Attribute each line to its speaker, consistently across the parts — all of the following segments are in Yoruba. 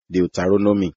Speaker 1: Deuteronomy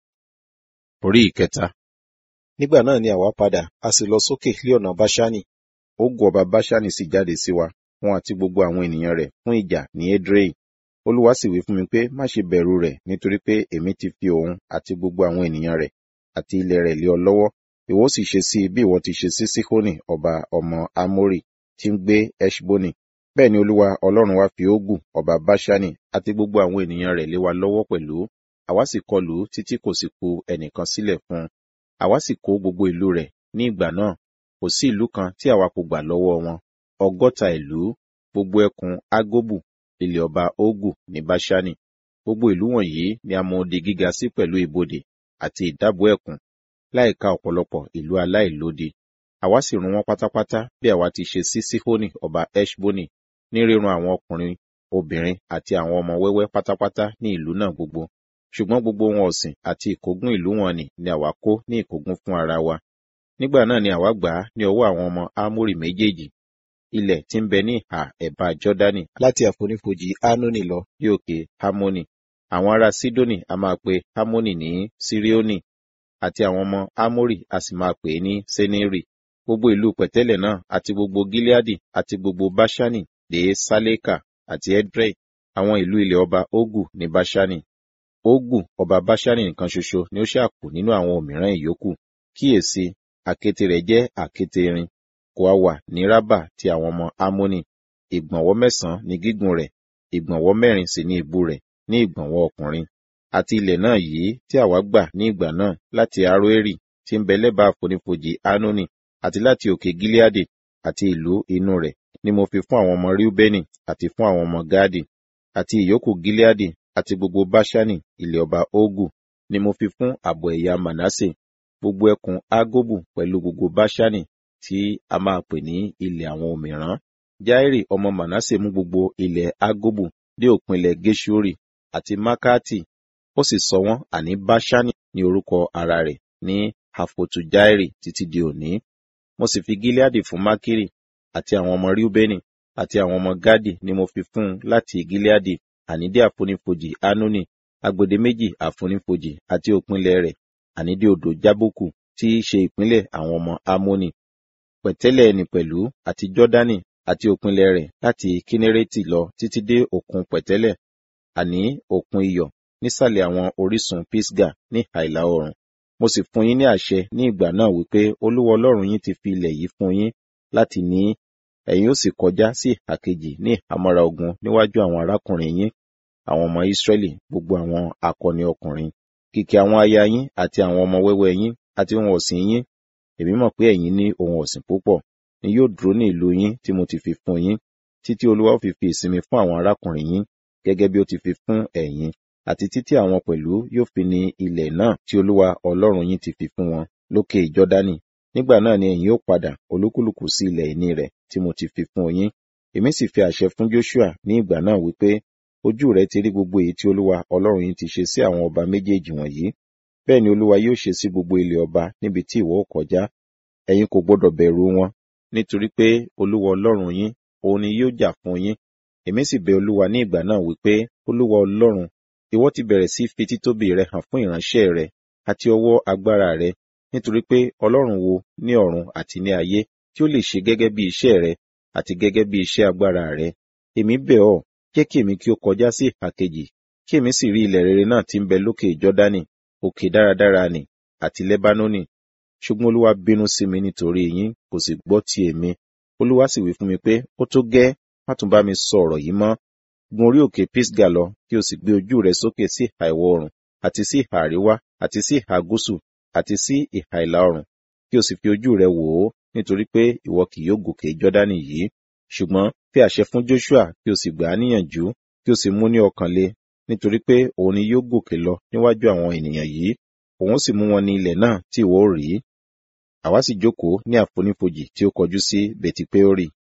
Speaker 1: orí ìkẹta. Nígbà náà ni àwa padà, a sì lọ sókè lé ọ̀nà Báṣánì. Ógù ọba Báṣánì sì jáde sí wa, wọn àti gbogbo àwọn ènìyàn rẹ̀ fún ìjà ní Edrei. Olúwa sì wí fún mi pé, má ṣe bẹ̀rù rẹ̀, nítorí pé èmi ti fi òun àti gbogbo àwọn ènìyàn rẹ̀ àti ilẹ̀ rẹ̀ lé ọ lọ́wọ́. Ìwọ sì ṣe sí i bí ìwọ ti ṣe sí Síhónì ọba ọmọ Ámórì tí ń gbé Eṣbónì. Bẹ́ẹ̀ ni Olúwa Ọlọ́run wa fi Ógù ọba Báṣánì àti gbogbo àwọn ènìyàn rẹ̀ lé wa lọ́wọ́ pẹ̀lú. Àwa sì kọlù ú títí kò sì kù ẹnìkan sílẹ̀ fún un. Àwa sì kó gbogbo ìlú rẹ̀ ní ìgbà náà. Kò sí ìlú kan tí àwa kò gbà lọ́wọ́ wọn. Ọgọ́ta ìlú, gbogbo ẹkùn Ágóbù, ilẹ̀ ọba Ógù ní Báṣánì. Gbogbo ìlú wọ̀nyí ni a mọ odi gíga sí pẹ̀lú ibodè àti ìdábò ẹ̀kún, láìka ọ̀pọ̀lọpọ̀ ìlú aláìlódi. Àwa sì run wọ́n pátápátá bí àwa ti ṣe sí Síhónì ọba Eṣbónì, ní rírun àwọn ọkùnrin, obìnrin àti àwọn ọmọ wẹ́wẹ́ pátápátá ní ìlú náà gbogbo. Ṣùgbọ́n gbogbo ohun ọ̀sìn àti ìkógun ìlú wọn nì ni àwa kó ní ìkógun fún ara wa. Nígbà náà ni àwa gbà á ní ọwọ́ àwọn ọmọ Ámórì méjèèjì. Ilẹ̀ tí ń bẹ ní ìhà ẹ̀bá Jọ́dánì láti àfonífojì Ánónì lọ bí òkè Hámónì. Àwọn ará Sídónì a máa pe Hámónì ní Síríónì, àti àwọn ọmọ Ámórì a sì máa pè é ní Sénírì. Gbogbo ìlú pẹ̀tẹ́lẹ̀ náà àti gbogbo Gíleádì àti gbogbo Báṣánì dé Sálékà àti Edrei, àwọn ìlú ilẹ̀ ọba Ógù ní Báṣánì. Ógù ọba Báṣánì nìkan ṣoṣo ni ó ṣàkù nínú àwọn òmíràn ìyókù. Kíyèsí, àkéte rẹ̀ jẹ́ àkéte irin, kò á wà ní Rábà ti àwọn ọmọ Ámónì. Ìgbọ̀nwọ́ mẹ́sàn-án ni gígùn rẹ̀, ìgbọ̀nwọ́ mẹ́rin sì ni ìbú rẹ̀ ní ìgbọ̀nwọ́ ọkùnrin. Àti ilẹ̀ náà yìí tí àwa gbà ní ìgbà náà láti Aroeri tí ń bẹ lẹ́bàá àfonífojì Ánónì àti láti òkè Gíleádì àti ìlú inú rẹ̀ ni mo fi fún àwọn ọmọ Ríúbẹ́nì àti fún àwọn ọmọ Gáàdì àti ìyókù Gíleádì àti gbogbo Báṣánì ilẹ̀ ọba Ógù ni mo fi fún ààbọ̀ ẹ̀yà Mànásè gbogbo ẹkùn Ágóbù pẹ̀lú gbogbo Báṣánì tí a máa pè ní ilẹ̀ àwọn òmìrán. Jáírì ọmọ Mànásè mú gbogbo ilẹ̀ Ágóbù dé òpin ilẹ̀ Géṣúrì àti Mákàtì ó sì sọ wọ́n àní Báṣánì ní orúkọ ara rẹ̀ ní Àfòtù Jáírì títí di òní. Mo sì fi Gíleádì fún Mákírì àti àwọn ọmọ Ríúbẹ́nì àti àwọn ọmọ Gádì ni mo fi fún un láti Gíleádì àní dé àfonífojì Ánónì agbede méjì àfonífojì àti òpinlẹ̀ rẹ̀ àní dé odò Jábókù tí í ṣe ìpínlẹ̀ àwọn ọmọ Ámónì. Pẹ̀tẹ́lẹ̀ ẹni pẹ̀lú àti Jọ́dánì àti òpinlẹ̀ rẹ̀ láti Kínérétì lọ títí dé òkun pẹ̀tẹ́lẹ̀ àní òkun iyọ̀ nísàlẹ̀ àwọn orísun Pisga ní ìhà ìlà oòrùn. Mo sì fún yín ní àṣẹ ní ìgbà náà wípé Olúwa Ọlọ́run yín ti fi ilẹ̀ yìí fún yín láti ní ẹ̀yin ó sì kọjá sí ìhà kejì ní ìhámọ́ra ogun níwájú àwọn arákùnrin yín àwọn ọmọ Ísírẹ́lì gbogbo àwọn akọni ọkùnrin kìkì àwọn aya yín àti àwọn ọmọ wẹ́wẹ́ yín àti ohun ọ̀sìn yín èmi mọ̀ pé ẹ̀yin ní ohun ọ̀sìn púpọ̀ ni yóò dúró ní ìlú yín tí mo ti fi fún yín títí Olúwa ó fi fi ìsinmi fún àwọn arákùnrin yín gẹ́gẹ́ bí ó ti fi fún ẹ̀yin àti títí àwọn pẹ̀lú yóò fi ní ilẹ̀ náà tí Olúwa Ọlọ́run yín ti fi fún wọn lókè Jọ́dánì nígbà náà ni ẹ̀yin ó padà olúkúlùkù sí ilẹ̀ ìní rẹ̀ tí mo ti fi fún yín èmi sì fi àṣẹ fún Joshua ní ìgbà náà wípé ojú rẹ ti rí gbogbo èyí tí Olúwa Ọlọ́run yín ti ṣe sí àwọn ọba méjèèjì wọ̀nyí bẹ́ẹ̀ ni Olúwa yóò ṣe sí gbogbo ilẹ̀ ọba níbi tí ìwọ ó kọjá ẹ̀yin kò gbọdọ̀ bẹ̀rù wọn nítorí pé Olúwa Ọlọ́run yín òun ni yóò jà fún yín èmi sì bẹ̀ Olúwa ní ìgbà náà wípé Olúwa Ọlọ́run ìwọ ti bẹ̀rẹ̀ sí fi títóbi rẹ hàn fún ìránṣẹ́ rẹ àti ọwọ́ agbára rẹ nítorí pé Ọlọ́run wo ní ọ̀run àti ní ayé tí ó lè ṣe gẹ́gẹ́ bí iṣẹ́ rẹ àti gẹ́gẹ́ bí iṣẹ́ agbára rẹ èmi bẹ̀ ọ́ jẹ́ kí èmi kí ó kọjá sí ìhà kejì kí èmi sì rí ilẹ̀ rere náà tí ń bẹ lókè Jọ́dánì òkè dáradára nì àti Lẹ́bánónì ṣùgbọ́n Olúwa bínú sí mi nítorí yín kò sì gbọ́ ti èmi Olúwa sì wí fún mi pé ó tó gẹ́ má tún bá mi sọ ọ̀rọ̀ yìí mọ́ gun orí òkè Pisga lọ kí o sì gbé ojú rẹ sókè sí ìhà ìwọ̀ oòrùn àti sí ìhà àríwá àti sí ìhà gúúsù àti sí ìhà ìlà oòrùn kí o sì fi ojú rẹ wò ó nítorí pé ìwọ kì yóò gòkè Jọ́dánì yìí ṣùgbọ́n fi àṣẹ fún Joshua kí o sì gbà á níyànjú kí o sì mú ní ọkàn le nítorí pé òun ni yóò gòkè lọ níwájú àwọn ènìyàn yìí òun sì mú wọn ní ilẹ̀ náà tí ìwọ ó rí àwa sì jókòó ní àfonífojì tí ó kọjú sí Betipeori